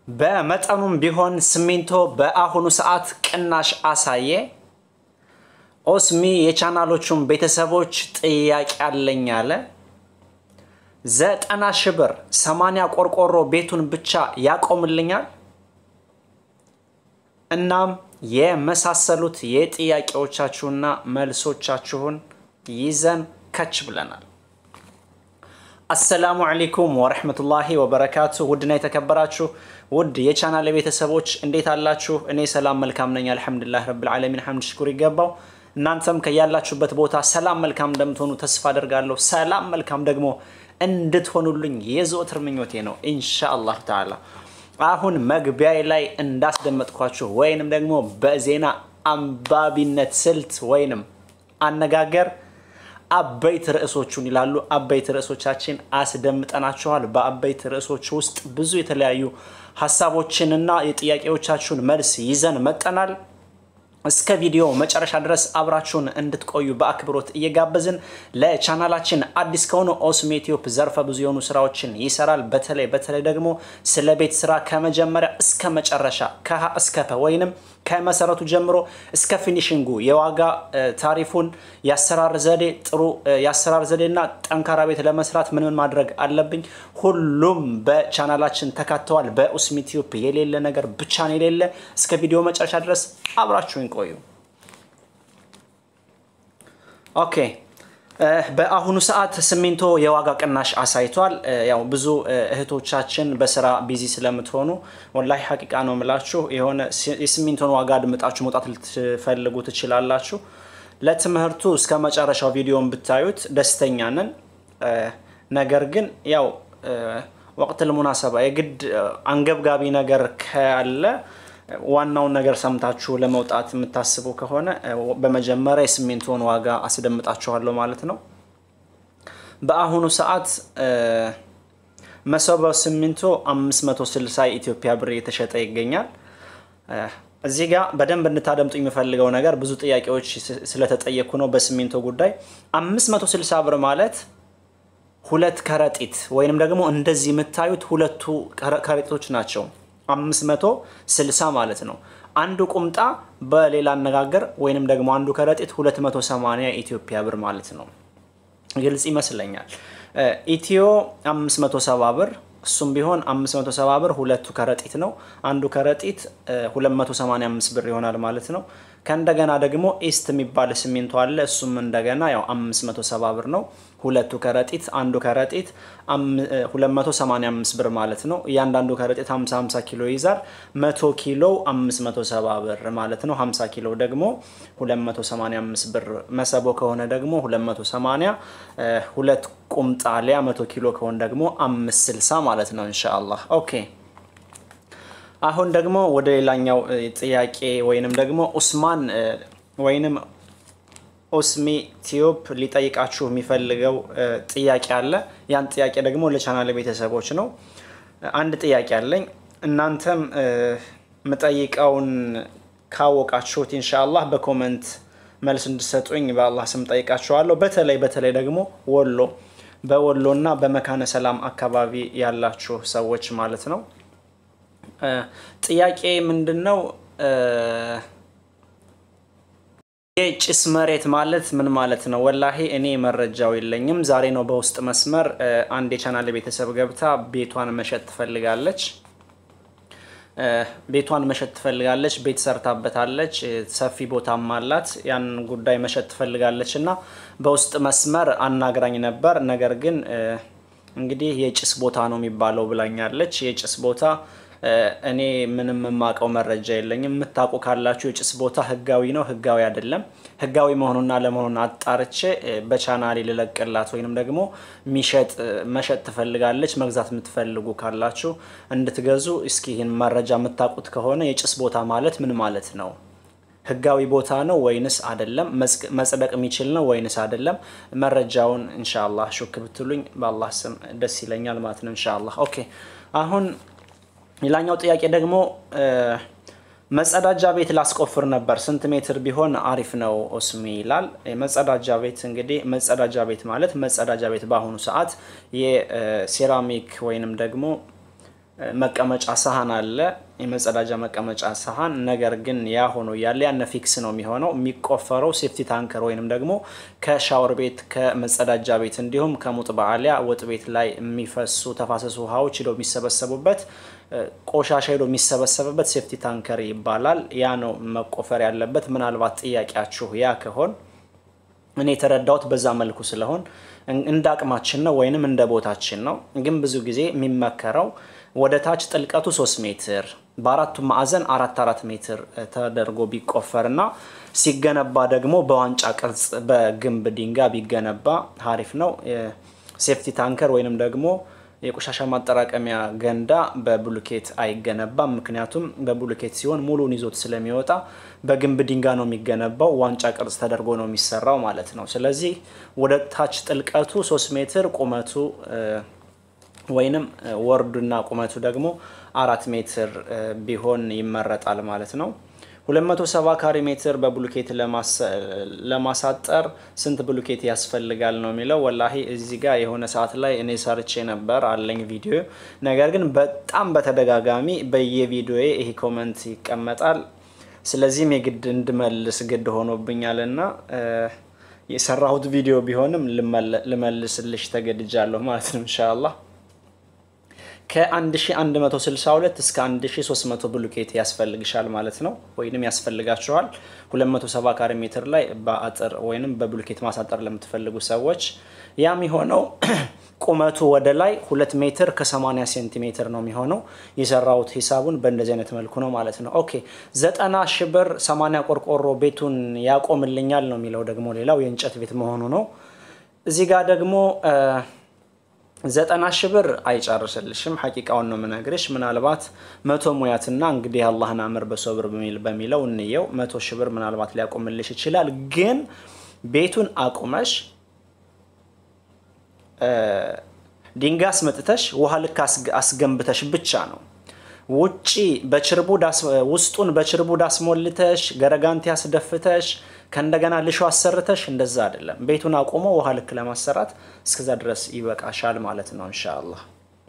በመጠኑም ቢሆን ሲሚንቶ በአሁኑ ሰዓት ቅናሽ አሳየ። ኦስሚ የቻናሎቹን ቤተሰቦች ጥያቄ አለኝ አለ። ዘጠና ሺህ ብር ሰማንያ ቆርቆሮ ቤቱን ብቻ ያቆምልኛል። እናም የመሳሰሉት የጥያቄዎቻችሁና መልሶቻችሁን ይዘን ከች ብለናል። አሰላሙ አለይኩም ወረህመቱላሂ ወበረካቱ። ውድና የተከበራችሁ ውድ የቻናል ቤተሰቦች እንዴት አላችሁ? እኔ ሰላም መልካም ነኝ፣ አልሐምዱሊላህ ረብል ዓለሚን ሐምድ ሽኩር ይገባው። እናንተም ከያላችሁበት ቦታ ሰላም መልካም እንደምትሆኑ ተስፋ አደርጋለሁ። ሰላም መልካም ደግሞ እንድትሆኑልኝ የዘወትር ምኞቴ ነው ኢንሻአላህ ተዓላ። አሁን መግቢያ ላይ እንዳስደመጥኳችሁ ወይንም ደግሞ በዜና አንባቢነት ስልት ወይንም አነጋገር አበይት ርዕሶቹን ይላሉ። አበይት ርዕሶቻችን አስደምጠናችኋል። በአበይት ርዕሶች ውስጥ ብዙ የተለያዩ ሀሳቦችንና የጥያቄዎቻችሁን መልስ ይዘን መጠናል። እስከ ቪዲዮ መጨረሻ ድረስ አብራችሁን እንድትቆዩ በአክብሮት እየጋበዝን ለቻናላችን አዲስ ከሆኑ ኦስሚ ቲዩብ ዘርፈ ብዙ የሆኑ ስራዎችን ይሰራል። በተለይ በተለይ ደግሞ ስለ ቤት ስራ ከመጀመሪያ እስከ መጨረሻ ከሀ እስከ ፐ ወይንም ከመሰረቱ ጀምሮ እስከ ፊኒሽንጉ የዋጋ ታሪፉን፣ የአሰራር ዘዴ ጥሩ የአሰራር ዘዴና ጠንካራ ቤት ለመስራት ምን ምን ማድረግ አለብኝ ሁሉም በቻናላችን ተካተዋል። በኦስሚ ቲዩብ የሌለ ነገር ብቻ ነው የሌለ። እስከ ቪዲዮ መጨረሻ ድረስ አብራችሁን ቆዩ። ኦኬ በአሁኑ ሰዓት ሲሚንቶ የዋጋ ቅናሽ አሳይቷል። ያው ብዙ እህቶቻችን በስራ ቢዚ ስለምትሆኑ ወላሂ ሀቂቃ ነው የምላችሁ የሆነ የሲሚንቶን ዋጋ አድምጣችሁ መውጣት ልትፈልጉ ትችላላችሁ። ለትምህርቱ እስከ መጨረሻው ቪዲዮን ብታዩት ደስተኛ ነን። ነገር ግን ያው ወቅት ልሙናሰባ የግድ አንገብጋቢ ነገር ካለ ዋናውን ነገር ሰምታችሁ ለመውጣት የምታስቡ ከሆነ በመጀመሪያ የሲሚንቶን ዋጋ አስደምጣችኋለሁ ማለት ነው። በአሁኑ ሰዓት መሰቦ ሲሚንቶ 560 የኢትዮጵያ ብር እየተሸጠ ይገኛል። እዚህ ጋር በደንብ እንድታደምጡ የሚፈልገው ነገር ብዙ ጥያቄዎች ስለተጠየኩ ነው በሲሚንቶ ጉዳይ 560 ብር ማለት ሁለት ከረጢት ወይንም ደግሞ እንደዚህ የምታዩት ሁለቱ ከረጢቶች ናቸው። 560 ማለት ነው። አንዱ ቁምጣ በሌላ አነጋገር ወይንም ደግሞ አንዱ ከረጢት 280 የኢትዮጵያ ብር ማለት ነው። ግልጽ ይመስለኛል። ኢትዮ 570 ብር እሱም ቢሆን 570 ብር ሁለቱ ከረጢት ነው። አንዱ ከረጢት 285 ብር ይሆናል ማለት ነው። ከእንደገና ደግሞ ኢስት የሚባል ሲሚንቶ አለ። እሱም እንደገና ያው 570 ብር ነው። ሁለቱ ከረጢት አንዱ ከረጢት 285 ብር ማለት ነው። እያንዳንዱ ከረጢት 50 50 ኪሎ ይይዛል። 100 ኪሎ 570 ብር ማለት ነው። 50 ኪሎ ደግሞ 285 ብር። መሰቦ ከሆነ ደግሞ 280፣ ሁለት ቁምጣ ሊያ 100 ኪሎ ከሆነ ደግሞ 560 ማለት ነው ኢንሻአላህ። ኦኬ አሁን ደግሞ ወደ ሌላኛው ጥያቄ ወይንም ደግሞ ኡስማን ወይንም ኦስሚ ቲዩብ ሊጠይቃችሁ የሚፈልገው ጥያቄ አለ። ያን ጥያቄ ደግሞ ለቻናል ቤተሰቦች ነው። አንድ ጥያቄ አለኝ። እናንተም የምጠይቀውን ካወቃችሁት ኢንሻአላህ በኮመንት መልስ እንድሰጡኝ በአላህ ስም ጠይቃችኋለሁ። በተለይ በተለይ ደግሞ ወሎ በወሎ እና በመካነ ሰላም አካባቢ ያላችሁ ሰዎች ማለት ነው። ጥያቄ ምንድን ነው? የጭስ መሬት ማለት ምን ማለት ነው? ወላሂ እኔ መረጃው የለኝም። ዛሬ ነው በውስጥ መስመር አንድ የቻናል ቤተሰብ ገብታ ቤቷን መሸጥ ትፈልጋለች። ቤቷን መሸጥ ትፈልጋለች። ቤት ሰርታበታለች። ሰፊ ቦታም አላት። ያን ጉዳይ መሸጥ ትፈልጋለች እና በውስጥ መስመር አናግራኝ ነበር። ነገር ግን እንግዲህ የጭስ ቦታ ነው የሚባለው ብላኛለች። የጭስ ቦታ እኔ ምንም የማውቀው መረጃ የለኝም። የምታውቁ ካላችሁ የጭስ ቦታ ህጋዊ ነው ህጋዊ አይደለም፣ ህጋዊ መሆኑና ለመሆኑን አጣርቼ በቻናሌ ልለቅላት ወይንም ደግሞ ሚሸጥ መሸጥ ትፈልጋለች። መግዛት የምትፈልጉ ካላችሁ እንድትገዙ እስኪ ይህን መረጃ የምታውቁት ከሆነ የጭስ ቦታ ማለት ምን ማለት ነው? ህጋዊ ቦታ ነው ወይንስ አይደለም? መጽደቅ የሚችል ነው ወይንስ አይደለም? መረጃውን ኢንሻአላህ ሹክ ብትሉኝ በአላህ ስም ደስ ይለኛል ማለት ነው ኢንሻአላህ። ኦኬ አሁን ሌላኛው ጥያቄ ደግሞ መጸዳጃ ቤት ላስቆፍር ነበር፣ ስንት ሜትር ቢሆን አሪፍ ነው ኦስሚ ይላል። መጸዳጃ ቤት እንግዲህ መጸዳጃ ቤት ማለት መጸዳጃ ቤት በአሁኑ ሰዓት የሴራሚክ ወይንም ደግሞ መቀመጫ ሳህን አለ፣ የመጸዳጃ መቀመጫ ሳህን። ነገር ግን ያ ሆኖ እያለ ያነ ፊክስ ነው የሚሆነው። የሚቆፈረው ሴፍቲ ታንከር ወይንም ደግሞ ከሻወር ቤት ከመጸዳጃ ቤት እንዲሁም ከሙጥ በአሊያ ወጥ ቤት ላይ የሚፈሱ ተፋሰሱ ውሃዎች ሄደው የሚሰበሰቡበት ቆሻሻ ሄዶ የሚሰበሰብበት ሴፍቲ ታንከር ይባላል። ያ ነው መቆፈር ያለበት። ምናልባት ጥያቄያችሁ ያ ከሆን እኔ የተረዳሁት በዛ መልኩ ስለሆን እንደ አቅማችን ነው ወይንም እንደ ቦታችን ነው። ግን ብዙ ጊዜ የሚመከረው ወደ ታች ጥልቀቱ ሶስት ሜትር በአራቱ ማዕዘን አራት አራት ሜትር ተደርጎ ቢቆፈርና ሲገነባ ደግሞ በዋንጫ ቅርጽ በግንብ ድንጋይ ቢገነባ ሀሪፍ ነው። ሴፍቲ ታንከር ወይንም ደግሞ የቆሻሻ ማጠራቀሚያ ገንዳ በብሉኬት አይገነባም። ምክንያቱም በብሉኬት ሲሆን ሙሉን ይዞት ስለሚወጣ በግንብ ድንጋይ ነው የሚገነባው። ዋንጫ ቅርጽ ተደርጎ ነው የሚሰራው ማለት ነው። ስለዚህ ወደ ታች ጥልቀቱ ሶስት ሜትር ቁመቱ ወይንም ወርዱና ቁመቱ ደግሞ አራት ሜትር ቢሆን ይመረጣል ማለት ነው። 270 ካሬ ሜትር በብሉኬት ለማሳጠር ስንት ብሉኬት ያስፈልጋል ነው የሚለው። ወላሂ እዚህ ጋር የሆነ ሰዓት ላይ እኔ ሰርቼ ነበር አለኝ ቪዲዮ። ነገር ግን በጣም በተደጋጋሚ በየቪዲዮዬ ይሄ ኮመንት ይቀመጣል። ስለዚህም የግድ እንድመልስ ግድ ሆኖብኛል እና የሰራሁት ቪዲዮ ቢሆንም ልመልስልሽ ተገድጃለሁ ማለት ነው ኢንሻአላህ። ከ1162 እስከ 1300 ብሉኬት ያስፈልግሻል ማለት ነው፣ ወይንም ያስፈልጋችኋል። 270 ካሬ ሜትር ላይ በአጥር ወይንም በብሉኬት ማሳጠር ለምትፈልጉ ሰዎች ያም የሆነው ቁመቱ ወደ ላይ 2 ሜትር ከ80 ሴንቲሜትር ነው የሚሆነው። የሰራሁት ሂሳቡን በእንደዚህ አይነት መልኩ ነው ማለት ነው። ኦኬ 90 ሺህ ብር 80 ቆርቆሮ ቤቱን ያቆምልኛል ነው የሚለው። ደግሞ ሌላው የእንጨት ቤት መሆኑ ነው። እዚህ ጋር ደግሞ ዘጠና ሺህ ብር አይጨርስልሽም። ሐቂቃውን ነው የምነግርሽ። ምናልባት መቶ ሙያትና እንግዲህ አላህን አምር በሶብር በሚለው እንየው። መቶ ሺህ ብር ምናልባት ሊያቆምልሽ ይችላል። ግን ቤቱን አቁመሽ ድንጋይ አስመጥተሽ ውሃ ልክ አስገንብተሽ ብቻ ነው ውጪ በችርቡድ ውስጡን በችርቡድ አስሞልተሽ ገረጋንቲ አስደፍተሽ ከእንደገና ልሾ አሰርተሽ እንደዛ አይደለም። ቤቱን አቁሞ ውሃ ልክ ለማሰራት እስከዛ ድረስ ይበቃሻል ማለት ነው ኢንሻአላህ።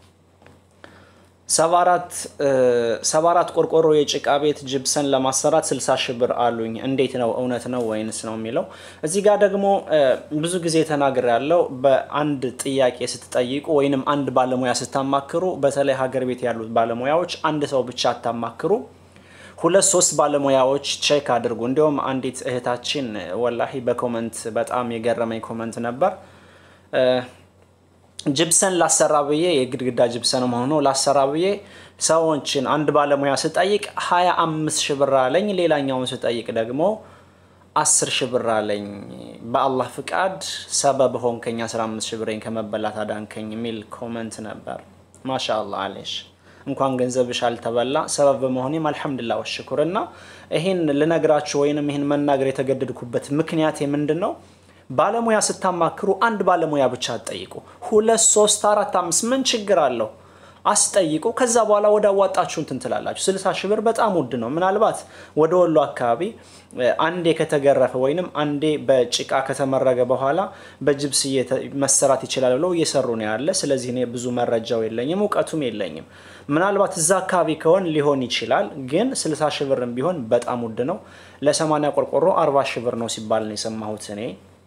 ሰባ አራት ቆርቆሮ የጭቃ ቤት ጅብሰን ለማሰራት 60 ሺህ ብር አሉኝ። እንዴት ነው እውነት ነው ወይንስ ነው የሚለው እዚህ ጋር ደግሞ ብዙ ጊዜ ተናግር ያለው በአንድ ጥያቄ ስትጠይቁ ወይንም አንድ ባለሙያ ስታማክሩ፣ በተለይ ሀገር ቤት ያሉት ባለሙያዎች አንድ ሰው ብቻ አታማክሩ። ሁለት ሶስት ባለሙያዎች ቼክ አድርጉ። እንዲሁም አንዲት እህታችን ወላሂ በኮመንት በጣም የገረመኝ ኮመንት ነበር። ጅብሰን ላሰራ ብዬ የግድግዳ ጅብሰን መሆኑ ላሰራ ብዬ ሰዎችን አንድ ባለሙያ ስጠይቅ ሀያ አምስት ሺህ ብር አለኝ። ሌላኛውን ስጠይቅ ደግሞ አስር ሺህ ብር አለኝ። በአላህ ፍቃድ ሰበብ ሆንከኝ አስራ አምስት ሺህ ብሬን ከመበላት አዳንከኝ የሚል ኮመንት ነበር። ማሻ አላህ አለሽ እንኳን ገንዘብሽ አልተበላ ሰበብ በመሆኔም አልሐምዱላ ወሽኩር። እና ይህን ልነግራችሁ ወይንም ይህን መናገር የተገደድኩበት ምክንያት ምንድን ነው? ባለሙያ ስታማክሩ አንድ ባለሙያ ብቻ አትጠይቁ። ሁለት ሶስት አራት አምስት ምን ችግር አለው አስጠይቁ። ከዛ በኋላ ወደ አዋጣችሁ እንትን ትላላችሁ። ስልሳ ሺህ ብር በጣም ውድ ነው። ምናልባት ወደ ወሎ አካባቢ አንዴ ከተገረፈ ወይንም አንዴ በጭቃ ከተመረገ በኋላ በጅብስ መሰራት ይችላል ብለው እየሰሩ ነው ያለ። ስለዚህ እኔ ብዙ መረጃው የለኝም እውቀቱም የለኝም። ምናልባት እዛ አካባቢ ከሆን ሊሆን ይችላል። ግን ስልሳ ሺህ ብርም ቢሆን በጣም ውድ ነው። ለሰማንያ ቆርቆሮ አርባ ሺህ ብር ነው ሲባል ነው የሰማሁት እኔ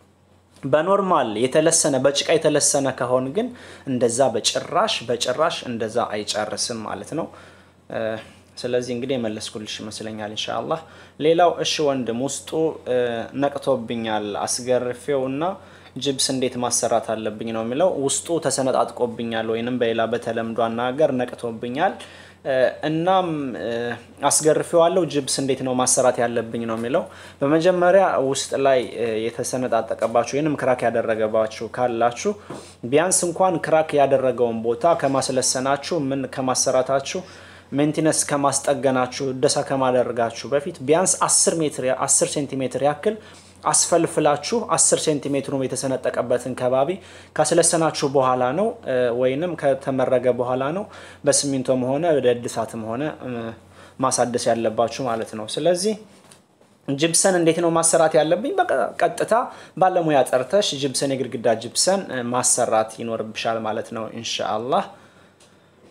በኖርማል የተለሰነ በጭቃ የተለሰነ ከሆን ግን እንደዛ በጭራሽ በጭራሽ እንደዛ አይጨርስም ማለት ነው። ስለዚህ እንግዲህ የመለስኩልሽ ይመስለኛል ኢንሻአላህ። ሌላው እሺ ወንድም ውስጡ ነቅቶብኛል አስገርፌው እና ጅብስ እንዴት ማሰራት አለብኝ ነው የሚለው። ውስጡ ተሰነጣጥቆብኛል ወይንም በሌላ በተለምዶ አናገር ነቅቶብኛል እናም አስገርፌዋለሁ። ጅብስ እንዴት ነው ማሰራት ያለብኝ ነው የሚለው። በመጀመሪያ ውስጥ ላይ የተሰነጣጠቀባችሁ ወይንም ክራክ ያደረገባችሁ ካላችሁ ቢያንስ እንኳን ክራክ ያደረገውን ቦታ ከማስለሰናችሁ ምን ከማሰራታችሁ ሜንቴነንስ ከማስጠገናችሁ እደሳ ከማደረጋችሁ በፊት ቢያንስ 10 ሜትር 10 ሴንቲሜትር ያክል አስፈልፍላችሁ 10 ሴንቲሜትሩ የተሰነጠቀበትን ከባቢ ካስለሰናችሁ በኋላ ነው ወይንም ከተመረገ በኋላ ነው በሲሚንቶም ሆነ በእድሳትም ሆነ ማሳደስ ያለባችሁ ማለት ነው። ስለዚህ ጅብሰን እንዴት ነው ማሰራት ያለብኝ? በቀጥታ ባለሙያ ጠርተሽ ጅብሰን የግድግዳ ጅብሰን ማሰራት ይኖርብሻል ማለት ነው ኢንሻአላህ።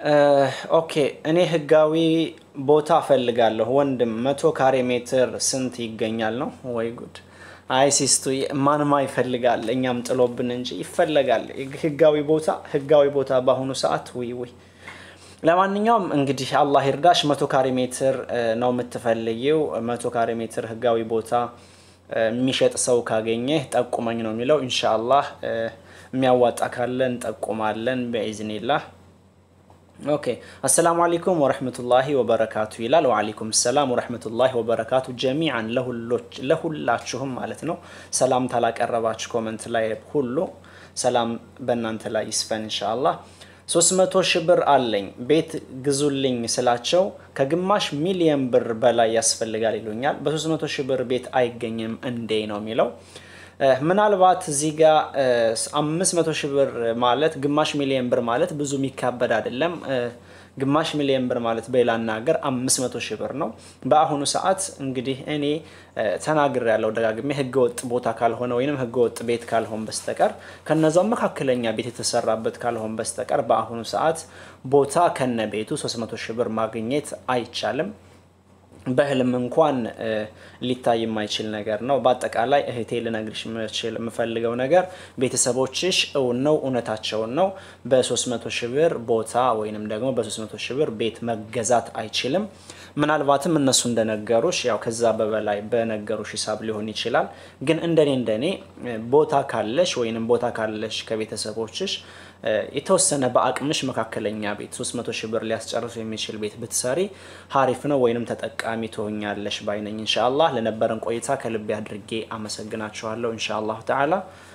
ኦኬ እኔ ህጋዊ ቦታ እፈልጋለሁ ወንድም። መቶ ካሬ ሜትር ስንት ይገኛል ነው? ወይ ጉድ! አይ ሲስቱ ማንማ ይፈልጋል፣ እኛም ጥሎብን እንጂ ይፈለጋል ህጋዊ ቦታ። ህጋዊ ቦታ በአሁኑ ሰዓት ውይ ውይ። ለማንኛውም እንግዲህ አላህ ይርዳሽ። መቶ ካሬ ሜትር ነው የምትፈልጊው። መቶ ካሬ ሜትር ህጋዊ ቦታ የሚሸጥ ሰው ካገኘህ ጠቁመኝ ነው የሚለው። ኢንሻአላህ የሚያዋጣ ካለ እንጠቁማለን በኢዝኒላህ። ኦኬ አሰላሙ አለይኩም ወረህመቱላሂ ወበረካቱ ይላል። ወአለይኩም ሰላም ወረህመቱላሂ ወበረካቱ ጀሚዓን ለሁላችሁም ማለት ነው። ሰላምታ ላቀረባችሁ ኮመንት ላይ ሁሉ ሰላም በእናንተ ላይ ይስፈን ኢንሻአላህ። 300 ሺህ ብር አለኝ ቤት ግዙልኝ ስላቸው ከግማሽ ሚሊየን ብር በላይ ያስፈልጋል ይሉኛል። በ300 ሺህ ብር ቤት አይገኝም እንዴ ነው የሚለው። ምናልባት እዚህ ጋር 500 ሺህ ብር ማለት ግማሽ ሚሊየን ብር ማለት ብዙ የሚካበድ አይደለም። ግማሽ ሚሊየን ብር ማለት በሌላ አናገር 500 ሺህ ብር ነው። በአሁኑ ሰዓት እንግዲህ እኔ ተናግር ያለው ደጋግሜ ህገወጥ ቦታ ካልሆነ ወይም ህገወጥ ቤት ካልሆን በስተቀር ከነዛው መካከለኛ ቤት የተሰራበት ካልሆን በስተቀር በአሁኑ ሰዓት ቦታ ከነ ቤቱ 300 ሺህ ብር ማግኘት አይቻልም። በህልም እንኳን ሊታይ የማይችል ነገር ነው። በአጠቃላይ እህቴ ልነግርሽ የምችል የምፈልገው ነገር ቤተሰቦችሽ እውን ነው እውነታቸውን ነው። በ300 ሺህ ብር ቦታ ወይንም ደግሞ በ300 ሺህ ብር ቤት መገዛት አይችልም። ምናልባትም እነሱ እንደነገሩሽ ያው ከዛ በበላይ በነገሩሽ ሂሳብ ሊሆን ይችላል። ግን እንደኔ እንደኔ ቦታ ካለሽ ወይንም ቦታ ካለሽ ከቤተሰቦችሽ የተወሰነ በአቅምሽ መካከለኛ ቤት 300 ሺህ ብር ሊያስጨርሱ የሚችል ቤት ብትሰሪ ሀሪፍ ነው ወይንም ተጠቃሚ ትሆኛለሽ ባይነኝ። ኢንሻአላህ ለነበረን ቆይታ ከልቤ አድርጌ አመሰግናችኋለሁ። ኢንሻአላሁ ተዓላ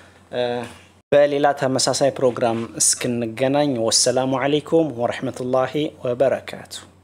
በሌላ ተመሳሳይ ፕሮግራም እስክንገናኝ ወሰላሙ አለይኩም ወረህመቱላሂ ወበረካቱ።